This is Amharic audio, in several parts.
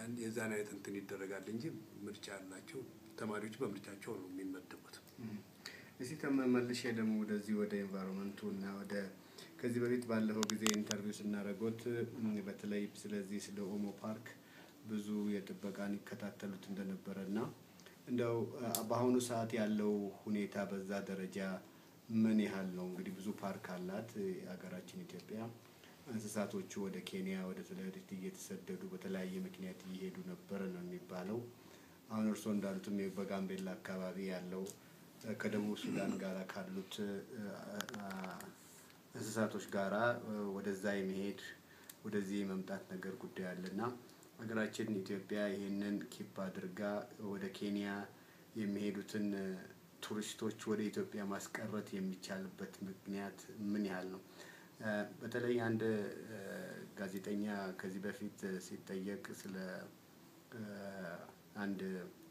የዛን አይነት እንትን ይደረጋል እንጂ ምርጫ ያላቸው ተማሪዎች በምርጫቸው ነው የሚመደቡት። እስቲ ተመልሼ ደግሞ ወደዚህ ወደ ኤንቫይሮንመንቱ እና ወደ ከዚህ በፊት ባለፈው ጊዜ ኢንተርቪው ስናደርጎት በተለይ ስለዚህ ስለ ኦሞ ፓርክ ብዙ የጥበቃን ይከታተሉት እንደነበረ እና እንደው በአሁኑ ሰዓት ያለው ሁኔታ በዛ ደረጃ ምን ያህል ነው? እንግዲህ ብዙ ፓርክ አላት ሀገራችን ኢትዮጵያ። እንስሳቶቹ ወደ ኬንያ ወደ ተለያዩ እየተሰደዱ በተለያየ ምክንያት እየሄዱ ነበረ ነው የሚባለው። አሁን እርስዎ እንዳሉትም በጋምቤላ አካባቢ ያለው ከደቡብ ሱዳን ጋር ካሉት እንስሳቶች ጋራ ወደዛ የመሄድ ወደዚህ የመምጣት ነገር ጉዳይ አለና ሀገራችን ኢትዮጵያ ይህንን ኪፕ አድርጋ ወደ ኬንያ የሚሄዱትን ቱሪስቶች ወደ ኢትዮጵያ ማስቀረት የሚቻልበት ምክንያት ምን ያህል ነው? በተለይ አንድ ጋዜጠኛ ከዚህ በፊት ሲጠየቅ ስለ አንድ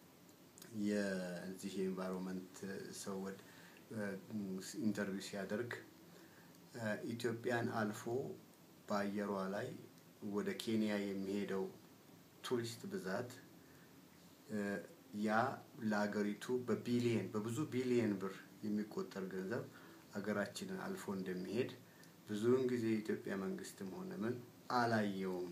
የዚህ የኤንቫይሮንመንት ሰው ኢንተርቪው ሲያደርግ ኢትዮጵያን አልፎ በአየሯ ላይ ወደ ኬንያ የሚሄደው ቱሪስት ብዛት ያ ለሀገሪቱ በቢሊየን በብዙ ቢሊየን ብር የሚቆጠር ገንዘብ ሀገራችንን አልፎ እንደሚሄድ ብዙውን ጊዜ የኢትዮጵያ መንግስትም ሆነ ምን አላየውም።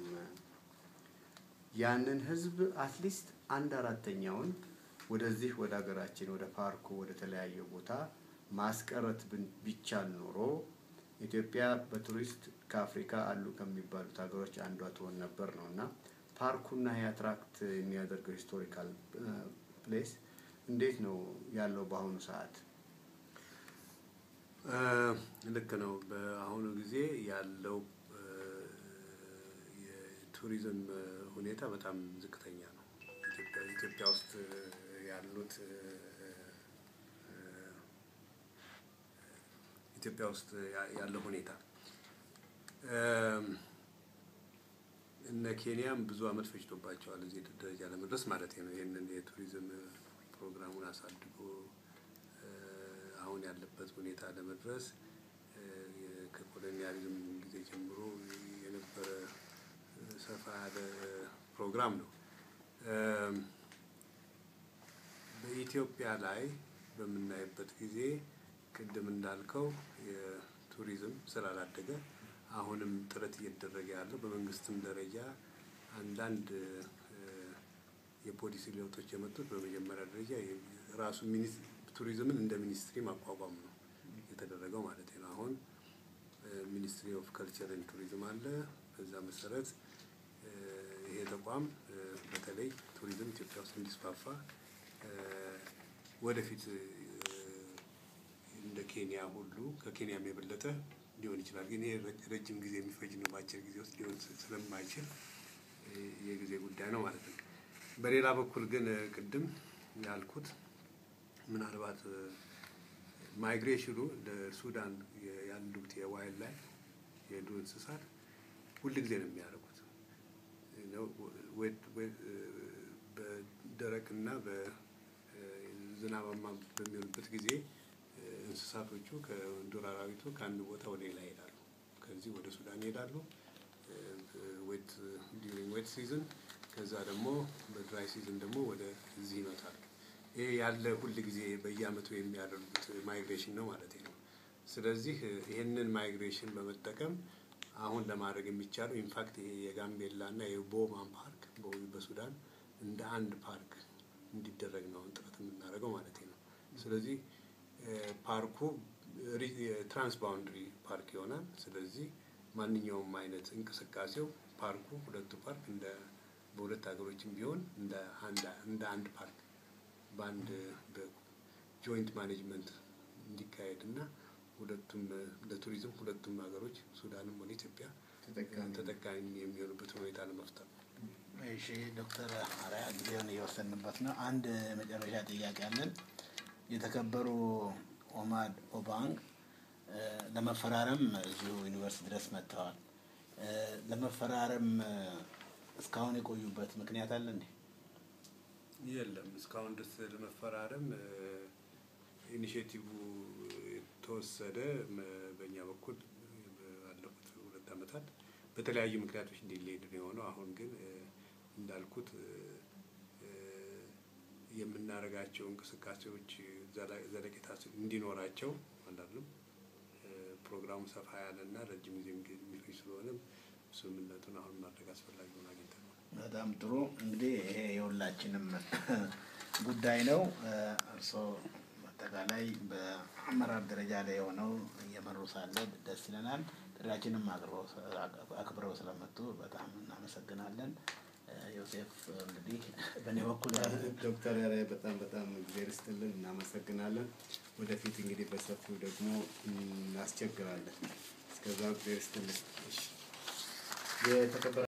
ያንን ህዝብ አትሊስት አንድ አራተኛውን ወደዚህ ወደ ሀገራችን ወደ ፓርኩ ወደ ተለያየ ቦታ ማስቀረት ቢቻል ኖሮ ኢትዮጵያ በቱሪስት ከአፍሪካ አሉ ከሚባሉት ሀገሮች አንዷ ትሆን ነበር ነው እና ፓርኩና የአትራክት የሚያደርገው ሂስቶሪካል ፕሌስ እንዴት ነው ያለው በአሁኑ ሰዓት? ልክ ነው። በአሁኑ ጊዜ ያለው የቱሪዝም ሁኔታ በጣም ዝቅተኛ ነው። ኢትዮጵያ ውስጥ ያሉት ኢትዮጵያ ውስጥ ያለው ሁኔታ እነ ኬንያም ብዙ አመት ፈጅቶባቸዋል እዚህ ደረጃ ለመድረስ ማለት ነው። ይህንን የቱሪዝም ፕሮግራሙን አሳድጎ አሁን ያለበት ሁኔታ ለመድረስ ከኮሎኒያሊዝም ጊዜ ጀምሮ የነበረ ሰፋ ያለ ፕሮግራም ነው። በኢትዮጵያ ላይ በምናይበት ጊዜ ቅድም እንዳልከው የቱሪዝም ስላላደገ አሁንም ጥረት እየተደረገ ያለው በመንግስትም ደረጃ አንዳንድ የፖሊሲ ለውጦች የመጡት በመጀመሪያ ደረጃ ራሱ ቱሪዝምን እንደ ሚኒስትሪ ማቋቋም ነው የተደረገው ማለት ነው። አሁን ሚኒስትሪ ኦፍ ከልቸር ኤንድ ቱሪዝም አለ። በዛ መሰረት ይሄ ተቋም በተለይ ቱሪዝም ኢትዮጵያ ውስጥ እንዲስፋፋ ወደፊት እንደ ኬንያ ሁሉ ከኬንያም የበለጠ ሊሆን ይችላል። ግን ይሄ ረጅም ጊዜ የሚፈጅ ነው። በአጭር ጊዜ ውስጥ ሊሆን ስለማይችል የጊዜ ጉዳይ ነው ማለት ነው። በሌላ በኩል ግን ቅድም ያልኩት ምናልባት ማይግሬሽኑ ለሱዳን ያሉት የዋይልድ ላይፍ የዱር እንስሳት ሁልጊዜ ነው የሚያደርጉት በደረቅና በዝናባማ በሚሆንበት ጊዜ እንስሳቶቹ ከዱር አራዊቱ ከአንድ ቦታ ወደ ሌላ ይሄዳሉ። ከዚህ ወደ ሱዳን ይሄዳሉ ዌት ዲዩሪንግ ዌት ሲዝን፣ ከዛ ደግሞ በድራይ ሲዝን ደግሞ ወደ እዚህ ይመጣሉ። ይሄ ያለ ሁል ጊዜ በየአመቱ የሚያደርጉት ማይግሬሽን ነው ማለት ነው። ስለዚህ ይህንን ማይግሬሽን በመጠቀም አሁን ለማድረግ የሚቻለው ኢንፋክት ይሄ የጋምቤላ እና የቦማን ፓርክ በሱዳን እንደ አንድ ፓርክ እንዲደረግ ነው ጥረት የምናደርገው ማለት ነው። ስለዚህ ፓርኩ ትራንስ ባውንድሪ ፓርክ ይሆናል። ስለዚህ ማንኛውም አይነት እንቅስቃሴው ፓርኩ ሁለቱ ፓርክ እንደ በሁለት ሀገሮችም ቢሆን እንደ አንድ ፓርክ በአንድ በጆይንት ማኔጅመንት እንዲካሄድ እና ሁለቱም ለቱሪዝም ሁለቱም ሀገሮች ሱዳንም ሆነ ኢትዮጵያ ተጠቃሚ የሚሆኑበት ሁኔታ ለመፍጠር ነው። እሺ ዶክተር አርአያ ጊዜውን እየወሰንበት ነው። አንድ መጨረሻ ጥያቄ አለን። የተከበሩ ኦማድ ኦባንግ ለመፈራረም እዚሁ ዩኒቨርሲቲ ድረስ መጥተዋል። ለመፈራረም እስካሁን የቆዩበት ምክንያት አለ እንዴ? የለም። እስካሁን ድረስ ለመፈራረም ኢኒሽቲቭ የተወሰደ በእኛ በኩል ባለፉት ሁለት ዓመታት በተለያዩ ምክንያቶች እንዲሌድ ነው የሆነው። አሁን ግን እንዳልኩት የምናደርጋቸው እንቅስቃሴዎች ዘለቄታ እንዲኖራቸው አንዳንድም ፕሮግራሙ ሰፋ ያለና ረጅም ጊዜ የሚፈጅ ስለሆነ ስምምነቱን አሁን ማድረግ አስፈላጊ ሆኖ አግኝተን ነው። በጣም ጥሩ እንግዲህ ይሄ የሁላችንም ጉዳይ ነው። እርስዎ አጠቃላይ በአመራር ደረጃ ላይ የሆነው እየመሩ ሳለ ደስ ይለናል። ጥሪያችንም አክብረው ስለመጡ በጣም እናመሰግናለን። ዮሴፍ እንግዲህ በእኔ በኩል ዶክተር ያሬ በጣም በጣም እግዜር ይስጥልን፣ እናመሰግናለን። ወደፊት እንግዲህ በሰፊው ደግሞ እናስቸግራለን። እስከዛው እግዜር ይስጥልን። የተከበረ